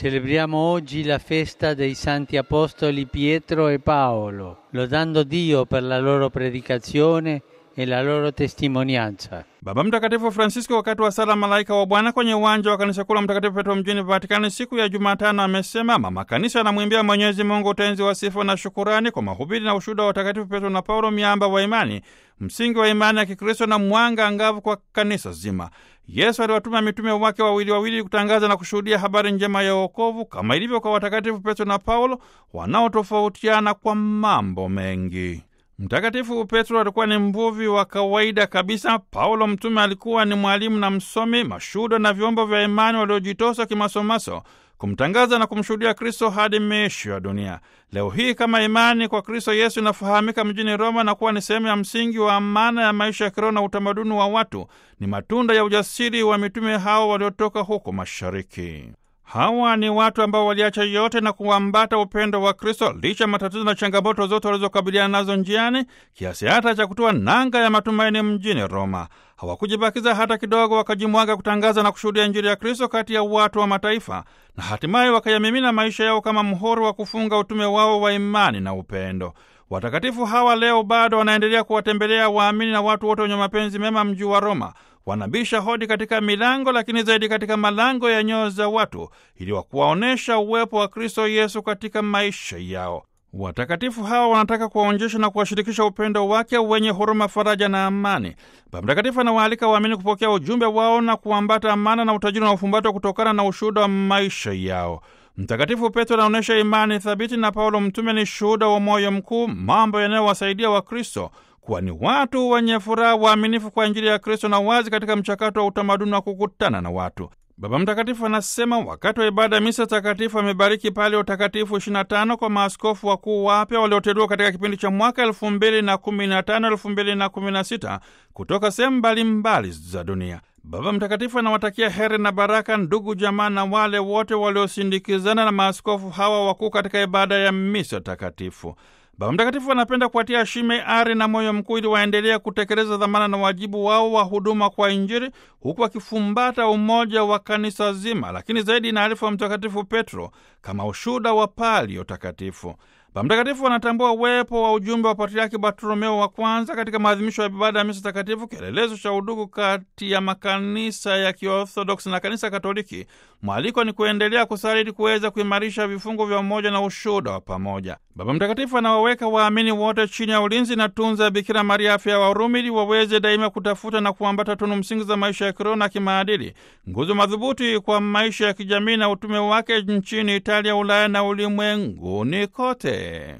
Celebriamo oggi la festa dei santi apostoli Pietro e Paolo, lodando Dio per la loro predicazione e la loro testimonianza. Baba Mtakatifu Francisco wakati wa sala malaika wa Bwana kwenye uwanja wa kanisa kuu la Mtakatifu Petro mjini Vatikani siku ya Jumatano amesema mama kanisa anamwimbia Mwenyezi Mungu utenzi wa sifa na shukurani kwa mahubiri na ushuhuda wa watakatifu Petro na Paulo, miamba wa imani, msingi wa imani ya Kikristo na mwanga angavu kwa kanisa zima. Yesu aliwatuma mitume wake wawili wawili kutangaza na kushuhudia habari njema ya wokovu kama ilivyo kwa watakatifu Petro na Paulo wanaotofautiana kwa mambo mengi. Mtakatifu Petro alikuwa ni mvuvi wa kawaida kabisa. Paulo mtume alikuwa ni mwalimu na msomi, mashuhuda na vyombo vya imani waliojitosa kimasomaso kumtangaza na kumshuhudia Kristo hadi miisho ya dunia. Leo hii kama imani kwa Kristo Yesu inafahamika mjini Roma na kuwa ni sehemu ya msingi wa amana ya maisha ya kiroho na utamaduni wa watu, ni matunda ya ujasiri wa mitume hao waliotoka huko mashariki. Hawa ni watu ambao waliacha yote na kuambata upendo wa Kristo licha matatizo na changamoto zote walizokabiliana nazo njiani, kiasi hata cha kutoa nanga ya matumaini mjini Roma. Hawakujibakiza hata kidogo, wakajimwaga kutangaza na kushuhudia Injili ya Kristo kati ya watu wa mataifa, na hatimaye wakayamimina maisha yao kama mhoro wa kufunga utume wao wa imani na upendo. Watakatifu hawa leo bado wanaendelea kuwatembelea waamini na watu wote wenye mapenzi mema mji wa Roma. Wanabisha hodi katika milango, lakini zaidi katika malango ya nyoyo za watu, ili wakuwaonyesha uwepo wa Kristo Yesu katika maisha yao. Watakatifu hawa wanataka kuwaonyesha na kuwashirikisha upendo wake wenye huruma, faraja na amani. Baba Mtakatifu anawaalika waamini kupokea ujumbe wao na kuambata amana na utajiri na ufumbato kutokana na ushuhuda wa maisha yao. Mtakatifu Petro anaonyesha imani thabiti na Paulo mtume ni shuhuda wa moyo mkuu, mambo yanayowasaidia Wakristo kuwa ni watu wenye furaha, waaminifu kwa Injili ya Kristo na wazi katika mchakato wa utamaduni wa kukutana na watu. Baba Mtakatifu anasema wakati wa ibada ya misa takatifu amebariki pale utakatifu 25 kwa maaskofu wakuu wapya walioteuliwa katika kipindi cha mwaka 2015 2016 kutoka sehemu mbalimbali za dunia. Baba Mtakatifu anawatakia heri na baraka ndugu jamaa na wale wote waliosindikizana na maaskofu hawa wakuu katika ibada ya misa takatifu. Baba Mtakatifu anapenda kuwatia shime, ari na moyo mkuu ili waendelea kutekeleza dhamana na wajibu wao wa huduma kwa Injili, huku akifumbata umoja wa kanisa zima, lakini zaidi inaarifu wa Mtakatifu Petro kama ushuhuda wa palio takatifu. Baba Mtakatifu anatambua uwepo wa ujumbe wa Patriaki Bartolomeo wa kwanza katika maadhimisho ya ibada ya misa takatifu, kielelezo cha udugu kati ya makanisa ya Kiorthodoksi na kanisa Katoliki. Mwaliko ni kuendelea kusali ili kuweza kuimarisha vifungo vya umoja na ushuhuda wa pamoja. Baba Mtakatifu anawaweka waamini wote chini ya ulinzi na tunza ya Bikira Maria, afya ya Warumi, ili waweze daima kutafuta na kuambata tunu msingi za maisha ya kiroho na kimaadili, nguzo madhubuti kwa maisha ya kijamii na utume wake nchini Italia, Ulaya na ulimwenguni kote.